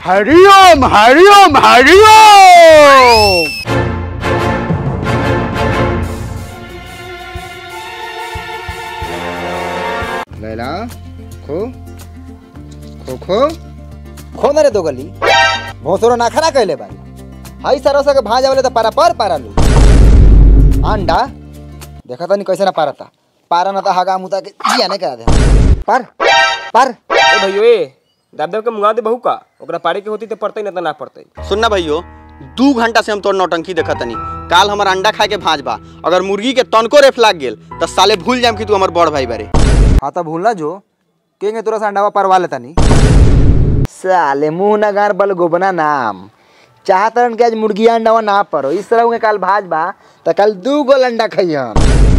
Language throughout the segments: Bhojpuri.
हरिओम हरिओम हरिओम लैला खो खो खो खो न रे दो गली भोसरो ना खना कहले बारी हाई सरसा के भाजा वाले तो पारा पर पारा लू अंडा देखा तनी कैसे ना पारता पारा ना तो हगा मुता के जिया नहीं करा दे पर पर ए भैयो ए दाब दाब के मुंगा दे बहू का ओकरा पारे के होती तो पड़ते ना तो ना पड़ते सुनना भैयो दू घंटा से हम तोर नौटंकी देखत तनी काल हमर अंडा खाए के भांज बा अगर मुर्गी के तनको रेफ लाग गेल त साले भूल जाम कि तू हमर बड़ भाई बारे हाँ तो भूलना जो केंगे तोरा से अंडावा परवा लेता नहीं साले मुंह ना गार बल गोबना नाम चाहतरन के आज मुर्गी अंडावा ना परो इस तरह के काल भाज बा तो कल दू गोल अंडा खइहन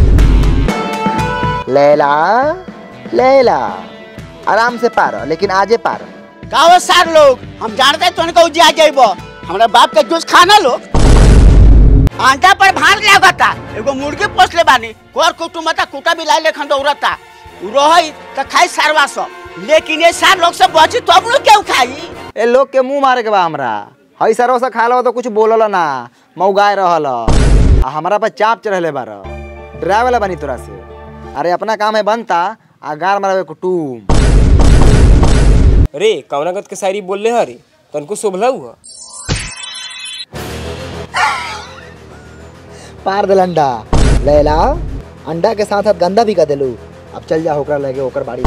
लैला लैला आराम से पारो लेकिन आजे पारो गाँव सार लोग हम जानते हैं तुमको उजिया जाइब हमारे बाप के जूस खाना लो आंटा पर भार लागता एगो मुर्गी पोस ले बानी कोर कुटुमता कुटा भी लाई लेखन दौड़ता उ रही त खाई सारवा सब लेकिन ये सार लोग से बची तो हम लोग क्यों खाई ए लोग के मुंह मारे के बा हमरा हई सरो से खा लो तो कुछ बोलल ना मौगाए रहल आ हमरा पर चाप चढ़ले बार डरावे वाला बनी तोरा से अरे अपना काम है बनता आ गार मारवे कुटुम रे कवनागत के शायरी बोल ले हरी तनको शोभला हुआ पार दिल अंडा लैला अंडा के साथ साथ गंदा भी कर दिलू अब चल जा होकर लगे होकर बाड़ी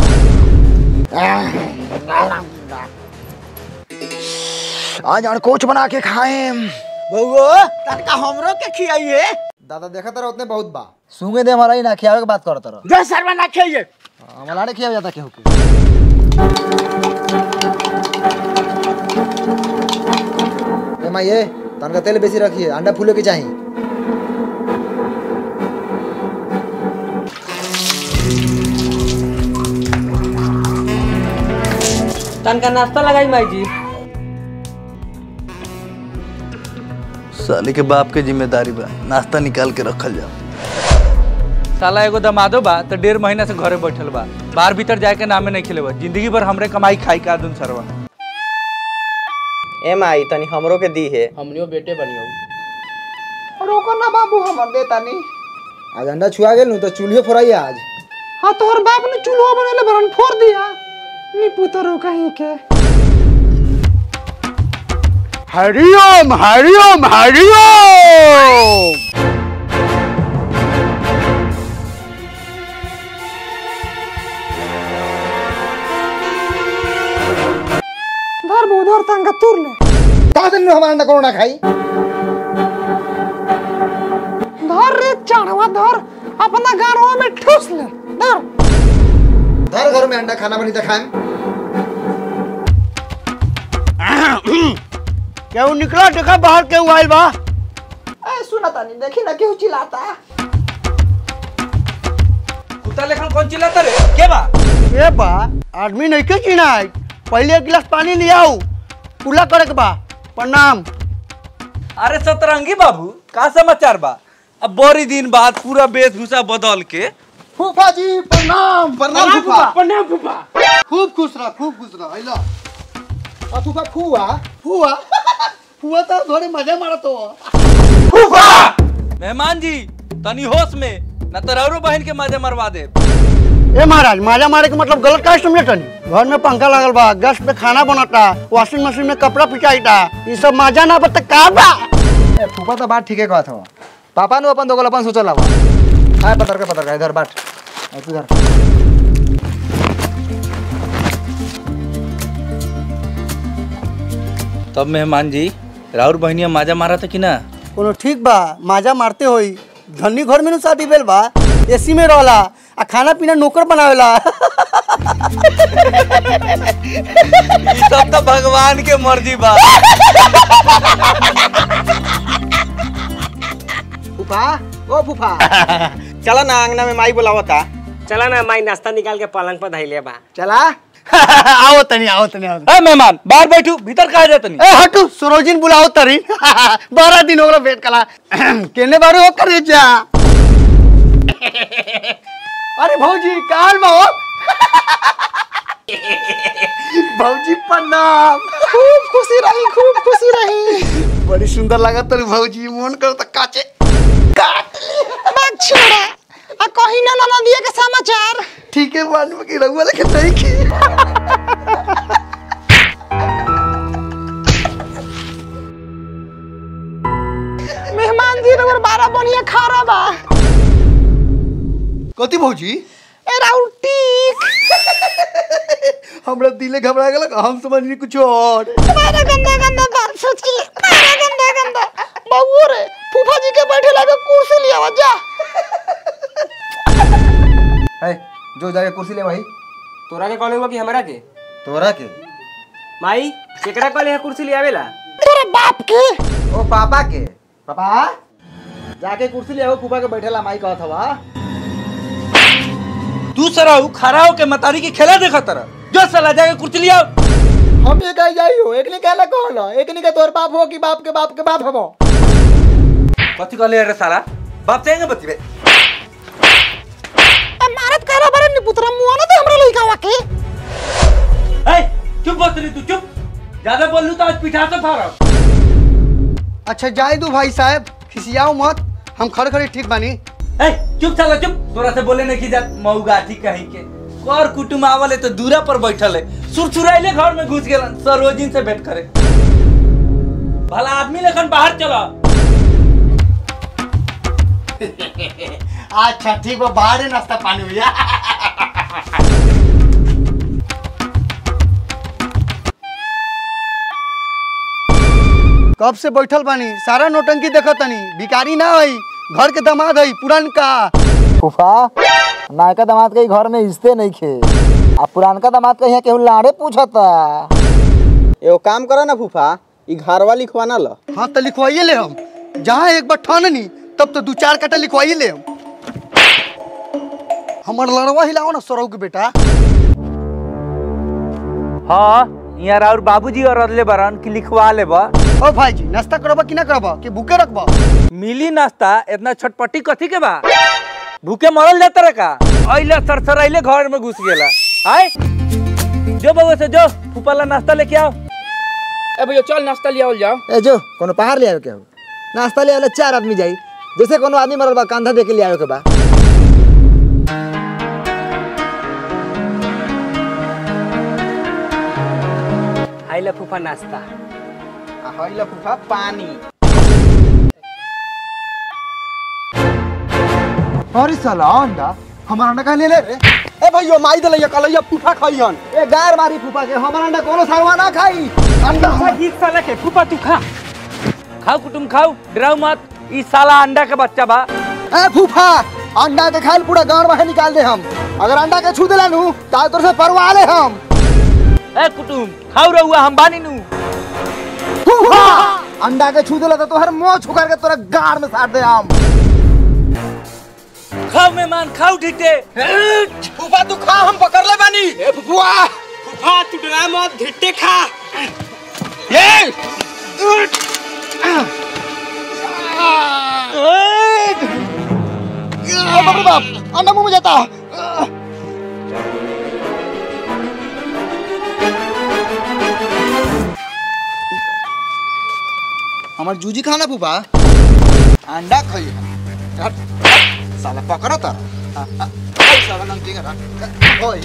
आज और कोच बना के खाए बउओ तनका हमरो के खियाइए दादा देखा तरह उतने बहुत बा सूंगे दे हमारा ही ना खियावे के बात कर तरह जो सरवा ना खाइए हमारा नहीं खिया जाता केहू के ए माँ ये तनका तेल बेसी रखिए अंडा फूले के चाहिए तनका नाश्ता लगाई माई जी साले के बाप के जिम्मेदारी बा नाश्ता निकाल के रखल जाओ साला एगो दमादो बा तो डेढ़ महीना से घरे बैठल बा बाहर भीतर जाए के नामे नहीं खेले बा जिंदगी भर हमरे कमाई खाई का दुन सरवा ए माई तनी हमरो के दी है हमनियो बेटे बनियो रोको ना बाबू हमर दे तानी आज अंडा छुआ गेल नु तो चूल्हे फोड़ाई आज हाँ तोहर बाप ने चूल्हा बनेले बरन फोड़ दिया नी पुतरो कहीं के हरिओम हरिओम हरिओम धर बो धर तंगा तुर ले का दिन हमारा अंडा कोनो ना खाई धर रे चाणवा धर अपना गाड़वा में ठूस ले धर धर घर में अंडा खाना बनी तो खाएं केहू निकला देखा बाहर केहू आइल बा ए सुना तानी देखी ना केहू चिल्लाता कुत्ता लेखन कौन चिल्लाता रे के बा ए बा आदमी नहीं के चिनाई पहले एक गिलास पानी ले आओ पूरा करे के बा प्रणाम अरे सतरंगी बाबू का समाचार बा अब बड़ी दिन बाद पूरा वेशभूषा बदल के फूफा जी प्रणाम प्रणाम फूफा प्रणाम फूफा खूब खुश रह खूब खुश रह आइलो आ फूफा फूआ फूआ फुआ तो थोड़े मजा मारत हो मेहमान जी तनी होश में न तो रौरो बहन के मजे मरवा दे ए महाराज माजा मारे के मतलब गलत का समझे तनी घर में पंखा लागल बा गैस पे खाना बनता वॉशिंग मशीन में कपड़ा पिचाईता ये सब मजा ना बता का बा ए फूफा तो बात ठीके कहत हो पापा नु अपन दोगल अपन सोचल हवा हाय पतर के पतर के इधर बाट आ तू इधर तब मेहमान जी राउर बहनिया माजा मारा था कि ना कोनो ठीक बा माजा मारते होई धनी घर में नु शादी भेल बा एसी में रहला आ खाना पीना नौकर बनावेला ई सब तो भगवान के मर्जी बा फूफा ओ फूफा चला ना अंगना में माई बुलावता चला ना माई नाश्ता निकाल के पलंग पर धैले बा चला आओ तनी आओ तनी आओ ए मेहमान बाहर बैठू भीतर कहा जातनी ए हटू सरोजिन बुलाओ तरी बारह दिन हो गया वेट कला केने बारे हो करे जा अरे भौजी काल बाबा भौजी प्रणाम खूब खुशी रही खूब खुशी रही बड़ी सुंदर लगा तर भौजी मन कर त काचे छोड़ा आ कहीं ना ना दिए के समाचार ठीक है मान में की रहुआ लेके नहीं की मेहमान जी रबर बारह बनिए खा रहा बा कथी भौजी ए राउल टीक हमरा दिले घबरा गेलक हम समझनी कुछ और तुम्हारा गंदा गंदा बात सोच के तुम्हारा गंदा गंदा बबू रे फूफा जी के बैठे लगे कुर्सी लिया आवा जा है जो जाके कुर्सी ले भाई तोरा के कॉल हुआ कि हमरा के तोरा के माई केकरा कॉल है कुर्सी ले आवेला तेरे बाप के ओ पापा के पापा जाके कुर्सी ले आओ फूफा के बैठेला माई कहत हवा तू सरा खड़ा होके मतारी के खेला देखा तरह जो साला जाके कुर्सी लिया हम ये कह जाई हो एकनी कहला कहला एकनी के तोर बाप हो कि बाप के बाप के बाप हबो कथी कहले रे साला बाप चाहेंगे बतिबे मारत करा बरे नि पुत्रा मुआ ना दे हमरा लइका वा के ए चुप बस रही तू चुप ज्यादा बोल लू तो आज पिठा से फाड़ा अच्छा जाए दो भाई साहब खिसियाओ मत हम खड़े खड़े ठीक बानी ए चुप साला चुप तोरा से बोले नहीं की जात मऊगाठी कहीं के कर कुटुम आवले तो दूरा पर बैठल है सुरसुराइले घर में घुस गेलन सरोजिन से भेंट करे भला आदमी लेखन बाहर चला अच्छा ठीक बा बाहर नाश्ता पानी भैया कब से बैठल बानी सारा नोटंकी देखत तनी भिकारी ना हई घर के दामाद हई पुरनका फूफा नायका दामाद के घर में हिस्से नहीं खे आ पुरानका दामाद के यहाँ केहू लाड़े पूछता एगो काम करो ना फूफा ई घरवा लिखवाना ल हाँ तो लिखवाइए ले हम जहाँ एक बार ठाननी तब तो दू चार कटा लिखवाइए ले हम हमर लड़वा हिलाओ ना सौरव के बेटा हाँ यहाँ और बाबूजी और अदले बरन की लिखवा लेबा ओ भाई जी नाश्ता करबा कि ना करबा कि भूखे रखबा मिली नाश्ता इतना छटपटी कथी के बा भूखे मरल जाता रे का अइले सरसराइले घर में घुस गेला आय जो बउआ से जो फूफाला नाश्ता लेके आओ ए भैया चल नाश्ता लिया जाओ ए जो कोनो पहाड़ ले आयो केहू नाश्ता ले आवे चार आदमी जाई जैसे कोनो आदमी मरल बा कंधा दे के ले आयो के बा आइला फूफा नाश्ता हइला फूफा पानी अरे साला अंडा हमारा अंडा कहाँ ले ले रे ए भैया माई दलैया कलैया फूफा खइहन ए गार मारी फूफा के हमारा अंडा कोनो सारवा ना खाई अंडा साला के फूफा तू खा खाओ कुटुम खाओ डराओ मत ई साला अंडा के बच्चा बा ए फूफा अंडा के खाल पूरा गांव बाहर निकाल दे हम अगर अंडा के छू देला नु ता तोर से परवा ले हम ए कुटुम खाओ रहुआ हम बानी नु फूफा अंडा के छू देला तो तोहर मुंह छुकर के तोरा गार में साट दे हम खाओ मेहमान खाओ ठीके फूफा तू खा हम पकड़ ले बानी ए फूफा फूफा तू डरा मत धिट्टे खा ओ बाप रे बाप अंडा मुंह में जाता हमार जूजी खाना फूफा अंडा खाई हट, साला पकड़ ता आ, आ, आई साला नमकीन रख ओए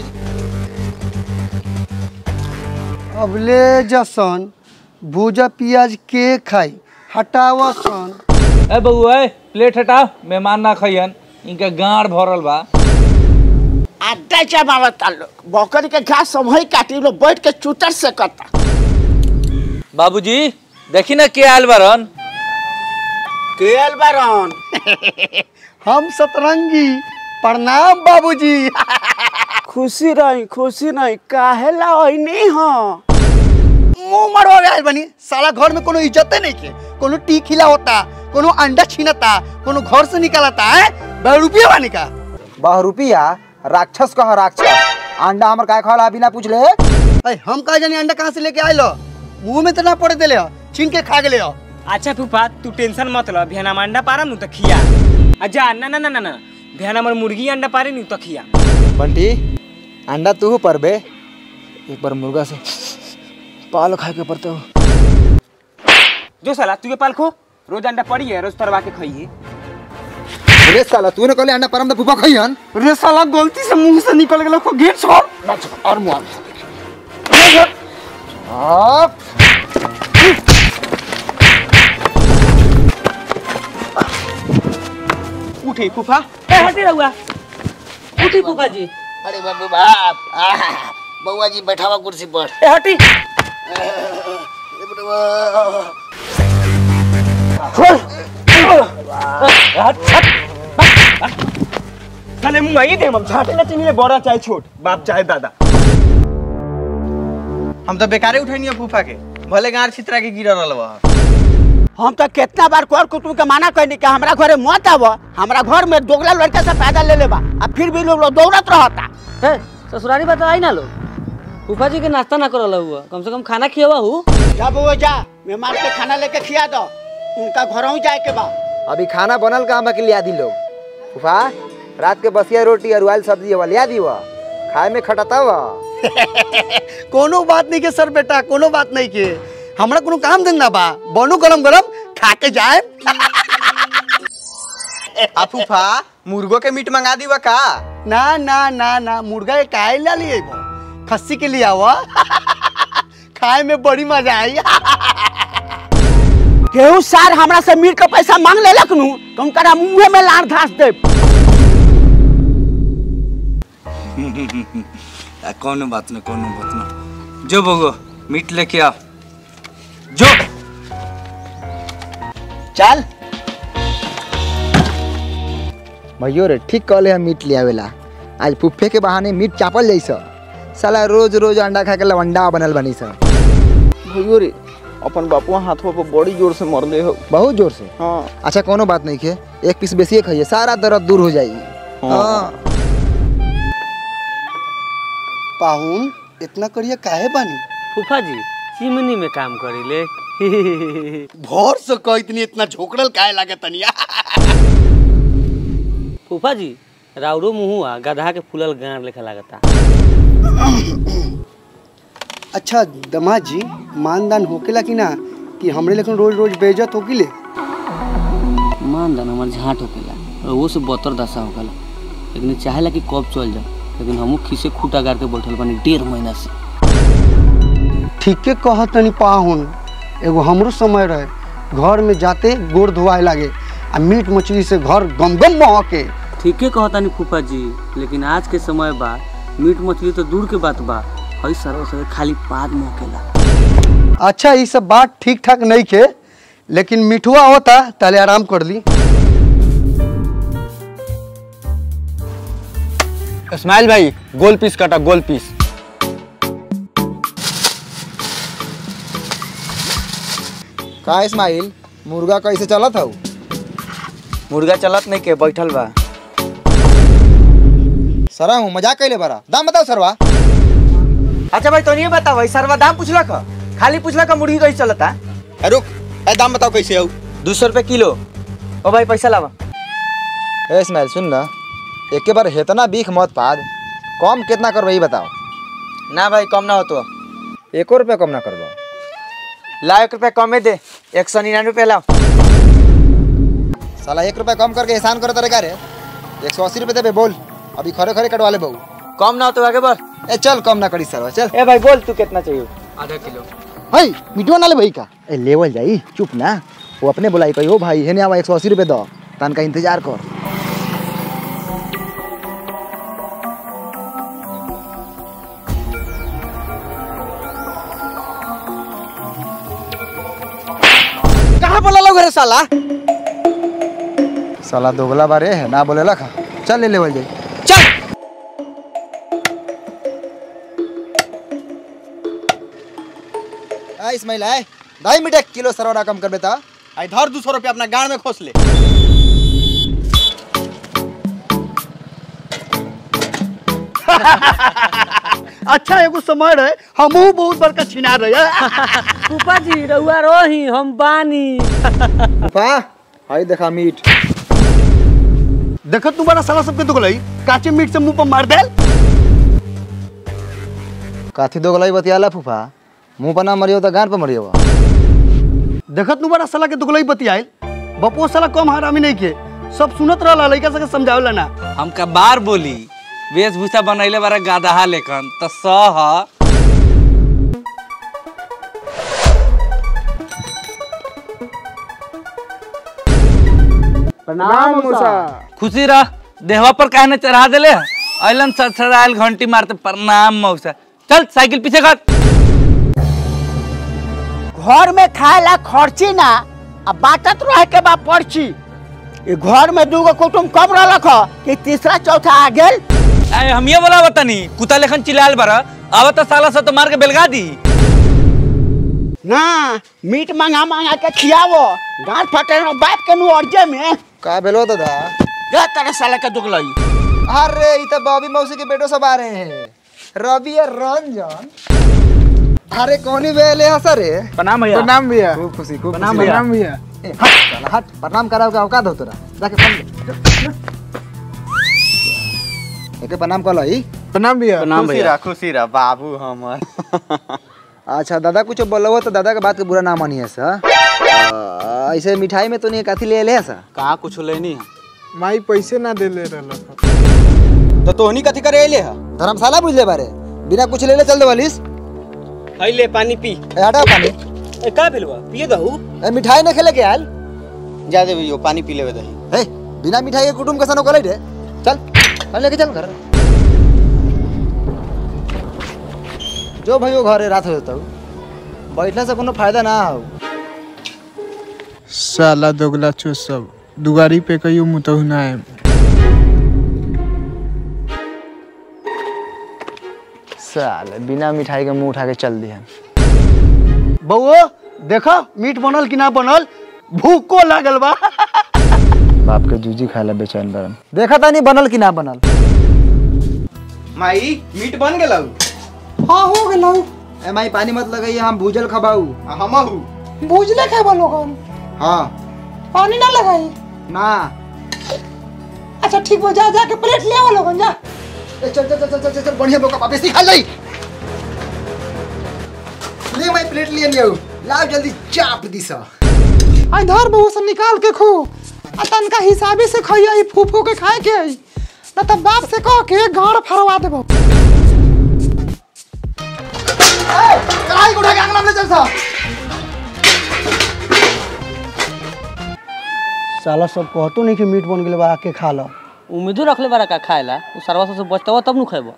अबले जसन भूजा पियाज के खाई हटावा सन ए बउआ ए प्लेट हटाओ मेहमान ना खइहन इनका गाड़ भरल बा अड्डा जमावता लोग बकरी के घास सब वही काटी लोग बैठ के चूतर से कता बाबूजी देखी ना के आयल बरन केल बारन हम सतरंगी प्रणाम बाबूजी खुशी रही खुशी नहीं काहे ला नहीं हो मुंह मरवा गए बनी साला घर में कोनो इज्जते नहीं के कोनो टी खिला होता कोनो अंडा छीनता कोनो घर से निकालता है बह रुपया बानी का बह रुपिया राक्षस कह राक्षस अंडा हमर काय खाला बिना पूछ ले अरे हम कहा जानी अंडा कहाँ से लेके आए लो मुंह में तो ना पड़े दिले हो छीन के खा गेले हो अच्छा फूफा तू टेंशन मत ल बिहान हम अंडा पारम नु त खिया अच्छा ना ना ना ना ना बिहान हमर मुर्गी अंडा पारे नु त खिया बंटी अंडा तू पर बे एक बार मुर्गा से पाल खाए के पड़ते हो जो साला तू के पाल खो रोज अंडा पड़ी है रोज तरवा के खाइए रे साला तूने कहले अंडा परम त फुफा खइहन रे साला गलती से मुंह से निकल गेलो को गेट छोड़ और मुआ आप उठे फूफा ए हटी रहुआ उठी फूफा जी अरे बाबू बाप आहा, बउआ जी बैठावा कुर्सी पर ए हटी साले मुंह आई दे हम छाटे ना चिनी बड़ा चाहे छोट बाप चाहे दादा हम तो बेकारे उठैनी फूफा के भले गाड़ छितरा के गिर रहल बा हम तो कितना बार कर कुटुम के माना कहनी कि हमरा घरे मत आव हमरा घर में दोगला लड़का से पैदा ले लेबा आ फिर भी लोग लोग दौड़त रहता है ससुरारी बात आई ना लो फूफा जी के नाश्ता ना करल हुआ कम से कम खाना खियावा हूँ जा बउआ जा मेहमान के खाना लेके खिया दो उनका घरों जाए के बा अभी खाना बनल का के लिया दी लोग फुफा रात के बसिया रोटी और उबाइल सब्जी वाला लिया दी वा खाए में खटता वा कोनो बात नहीं के सर बेटा कोनो बात नहीं के हमरा कोनो काम धंधा बा बनो गरम गरम खा के जाए आ फूफा मुर्गो के मीट मंगा दीवा का ना ना ना ना मुर्गा के काहे ला लिए खस्सी के लिए आवा खाए में बड़ी मजा आई केहू सार हमरा से मीट के पैसा मांग लेलक नु तो उनका मुंह में लार धास दे आ, कोनो बात ना कोनो बात ना जो बगो मीट लेके आ जो चल भैयो रे ठीक कहले हम मीट ले आवेला आज फुफ्फे के बहाने मीट चापल जैसा साला रोज रोज अंडा खा के लवंडा बनल बनी सा भैयो रे अपन बापुआ हाथों पर बड़ी जोर से मरले हो बहुत जोर से हाँ अच्छा कोनो बात नहीं के एक पीस बेसिए खाइए सारा दर्द दूर हो जाएगी हाँ पाहुन इतना करिया काहे बानी फूफा जी चिमनी में काम करी ले भोर से कह इतनी इतना झोकड़ल काहे लागे तनिया फूफा जी राउरो मुहुआ गधा के फूलल गाड़ लेखा लागता अच्छा दमाद जी मानदान होकेला कि ना कि हमरे लेकिन रोज रोज बेइज्जत होकिले मान दान हमार झाट होकेला और वो से बतर दशा होकेला लेकिन चाहेला कि कब चल जाओ लेकिन हमू खीसे खूटा गाड़ के बैठल बानी डेढ़ महीना से ठीके कहत तनी पाहुन एगो हमरो समय रहे घर में जाते गोड़ धोआए लागे आ मीट मछली से घर गम गम महके ठीके कहतानी फूफा जी लेकिन आज के समय बा मीट मछली तो दूर के बात बा हई सरव सर खाली पाद मोकेला अच्छा ये सब बात ठीक ठाक नहीं खे लेकिन मिठुआ होता ताले आराम कर ली इस्माइल भाई गोल पीस काटा गोल पीस का इस्माइल मुर्गा कैसे चलत हऊ मुर्गा चलत नहीं के बैठल बा सरा हूँ मजाक कैले बरा दाम बताओ सरवा अच्छा भाई तो नहीं बताओ भाई सरवा दाम पूछला का खाली पूछला का मुर्गी कैसे चलता ए, रुक ए दाम बताओ कैसे हो दो सौ रुपये किलो ओ भाई पैसा लावा ए इस्माइल सुन ना एक बार हेतना बीख मत पाद कम कितना करबो ये बताओ ना भाई कम ना हो तो एको रुपया कम ना करबो ला एक रुपया कमे दे एक सौ निन्यानवे रुपया लाओ साला एक रुपया कम करके एहसान करे तरीका रे एक सौ अस्सी रुपये देबे बोल अभी खरे खरे कटवा ले बहू कम ना हो तो आगे बढ़ ए चल कम ना करी सरवा चल ए भाई बोल तू कितना चाहिए आधा किलो हई मिटवा ना ले भाई का ए लेवल जाई चुप ना वो अपने बुलाई कही हो भाई हेने आवा एक सौ अस्सी रुपये दो तन का इंतजार कर कहाँ बोला लोग रे साला साला दोगला बारे है ना बोले लखा चल ले लेवल जाई चल आ इस्माइल आए ढाई मिनट एक किलो सरवा कम कर बेटा आई धर दो सौ रुपया अपना गाड़ में खोस ले अच्छा एगो समय रहे हमहू बहुत बड़का छिना रहे फूफा जी रउआ रही हम बानी फा हाय देखा मीट देखत तू बड़ा साला सबके दुगलई काचे मीट से मुंह पर मार देल काथी दोगलाई बतियाला फूफा मुंह पर ना मरियो तो गांड पर मरियो देखत नु बड़ा साला के दुगलई बतियाइल बपो साला कम हरामी नहीं के सब सुनत रहला लइका सके समझावेला ना हमका बार बोली वेशभूषा बनैले बारा गादहा लेखन त सह प्रणाम मूसा खुशी रह देहवा पर काहे न चढ़ा देले अइलन सड़सड़ाइल घंटी मारते प्रणाम मौसा चल साइकिल पीछे कर घर में खाए ला खर्ची ना आ बाटत रहे के बा पर्ची ई घर में दूगो कुटुम कम रहलक ह कि तीसरा चौथा आ गेल आए हम ये बोला बतानी कुत्ता लेखन चिल्लाल बारा अब तो साला से तो मार के बेलगा दी ना मीट मंगा मंगा के खियावो गांठ फटे न बाप के नु अर्जे में का भेलो दादा गे तेरे साले के दुगलई अरे ई तो बॉबी मौसी के बेटो सब आ रहे हैं रवि और रंजन अरे कौनी बेले हंस रे प्रणाम भैया प्रणाम भैया खूब खुशी खूब प्रणाम भैया प्रणाम भैया हट साला हट प्रणाम कराओ का औकात हो तोरा जाके फोन एके प्रणाम कर लई प्रणाम भैया प्रणाम खुशी रह खुशी रह बाबू हमर अच्छा दादा कुछ बोलो तो दादा के बात के बुरा ना मानिए सा अ, ऐसे मिठाई में तो नहीं काथी ले ले सा कहाँ कुछ लेनी है माई पैसे ना दे ले रहल तो तोहनी कथी करे अइले है धर्मशाला बुझ ले बारे बिना कुछ ले ले चल दे वालिस ले पानी पी ए हटा पानी ए का भेलवा पिए दहू ए मिठाई ना खेले के आयल जा दे भैया पानी पी लेवे दही हे बिना मिठाई के कुटुम के सनो करे रे चल चल लेके चल घर जो भाई वो घरे रात हो जाता हूँ बैठने से कोनो फायदा ना हो साला दोगला चो सब दुगारी पे कहियो मुतहु ना है साल बिना मिठाई के मुंह उठा के चल दिया बउओ देखो मीट बनल कि ना बनल भूको लागल बा बाप के जूजी खाए ला बेचैन बरन देखा था नहीं बनल कि ना बनल माई मीट बन गेलौ हाँ हो गेलौ ए माई पानी मत लगाइए हम भूजल खबाऊ हमहू भूजले खाए लोगन हाँ पानी ना लगाई ना अच्छा ठीक हो जा जाके प्लेट ले आओ लोगन जा ए, चल चल चल चल चल चल बढ़िया बोका वापस खा लई ले माई प्लेट लिए लियो लाओ जल्दी चाप दिसा आई धर बहु से निकाल के खो आ तनका हिसाबे से खइया ई फूफो के खाए के आई ना तब बाप से कह के गाड़ फरवा देबो कढ़ाई को उठा के अंगना में ले चल सा साला सब कहतो नहीं कि मीट बन गेल बा आके खा लो उम्मीदो रखले बारा का खाएला उ सरवा से बचतवा तब नु खाएबो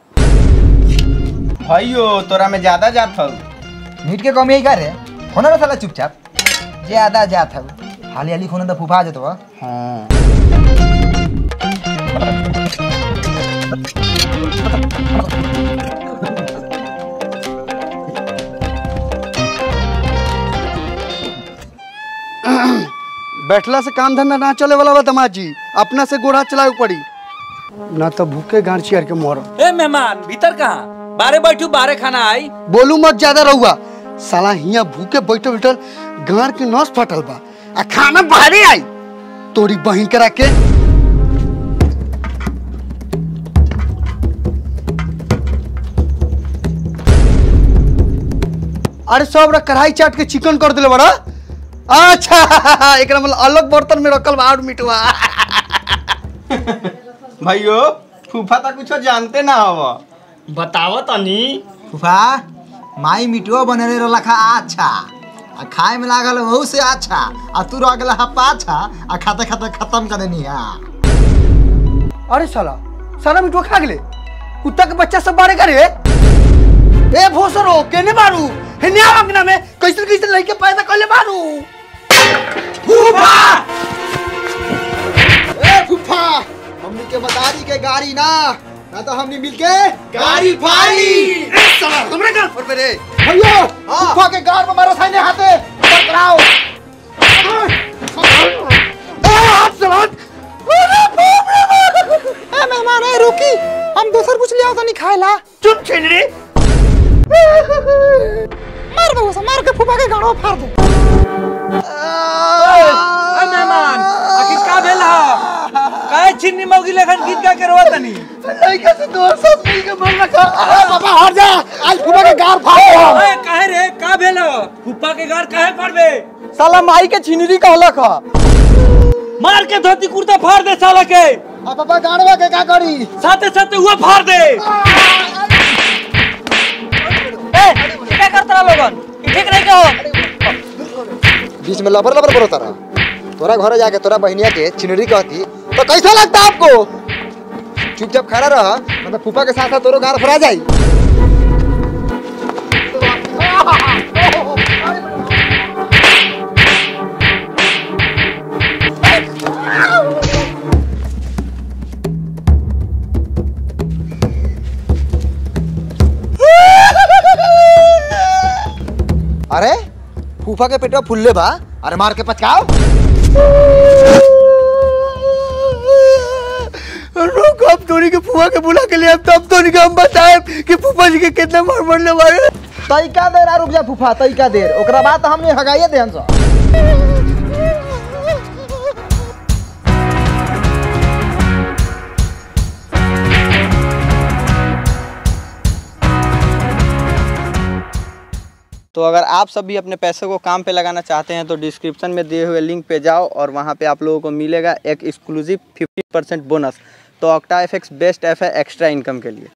भाइयो तोरा में ज्यादा जात हौ मीट के कमी का रे होना ना साला चुपचाप ज्यादा जात है हाली हाली खोने तो फूफा जतो हाँ बैठला से काम धंधा ना चले वाला बा दमाजी अपना से गोड़ा चलावे पड़ी ना तो भूखे गांड चियर के मोर ए मेहमान भीतर कहाँ बारे बैठू बारे खाना आई बोलू मत ज्यादा रहुआ साला हिया भूखे बैठल बैठल गांड के नस फटल बा आ खाना बाहरे आई तोरी बहिन करा के अरे सब रा कढ़ाई चाट के चिकन कर दिले बड़ा अच्छा एकरा मतलब अलग बर्तन में रखल बा और मिटवा भाइयो फूफा तो कुछ जानते ना हव बताओ तनी फूफा माई मिटुआ बनेले रहला खा अच्छा आ खाए में लागल बहुत से अच्छा आ तू रह गेला हा पाछा आ खाते खाते खत्म कर देनी हा अरे साला साला मिठुआ खा गेले कुत्ता के बच्चा सब बारे करे ए भोसरो केने मारू हेने अंगना में कैसे कैसे लड़के पैदा करले मारू फूफा ए फूफा हमनी के मदारी के गाड़ी ना ना तो हमनी मिलके गाड़ी फाड़ी ए साला हमरे घर पर रे भैया फूफा के गाड़ में मारो साइने हाथे ऊपर कराओ ए हाथ साला ए मेहमान ए रुकी हम दूसर कुछ ले आओ तनी खाएला चुप छीन रे मार बहु से मार के फूफा के गाड़ो फाड़ दे ए मेहमान आखिर का भेल हा काहे छिन्नी मौगी लेखन गीत गा के रोवा तनी लड़का से दो सब मिल के मर रखा बाबा हट जा आज फूफा के गाड़ फाड़ ए काहे रे का भेल फूफा के घर काहे फाड़बे साला माई के छिनरी कहलक ह मार के धोती कुर्ता फाड़ दे साला के आ पापा गाड़वा के का करी साथे साथे हुआ फाड़ दे क्या करता लोगन ई ठीक नहीं के हो बीच में लबर लबर बोलो तारा तोरा घरे जाके तोरा बहनिया के चिनरी कहती तो कैसा लगता आपको चुपचाप खड़ा रह मतलब फूफा के साथ साथ तोरो गार फरा जाई अरे फूफा के पेटवा फुल्ले बा अरे मार के पचकाओ रुक अब तोरी के फुआ के बुला के लिए अब तब तोरी के हम बताए कि फूफा जी के कितना मार मरने वाले तैका देर आ रुक जा फूफा तैका देर ओकरा बाद तो हमने हगाइए देहन सो तो अगर आप सब भी अपने पैसे को काम पे लगाना चाहते हैं तो डिस्क्रिप्शन में दिए हुए लिंक पे जाओ और वहाँ पे आप लोगों को मिलेगा एक एक्सक्लूसिव 50% बोनस तो ऑक्टा एफ बेस्ट ऐप है एक्स्ट्रा इनकम के लिए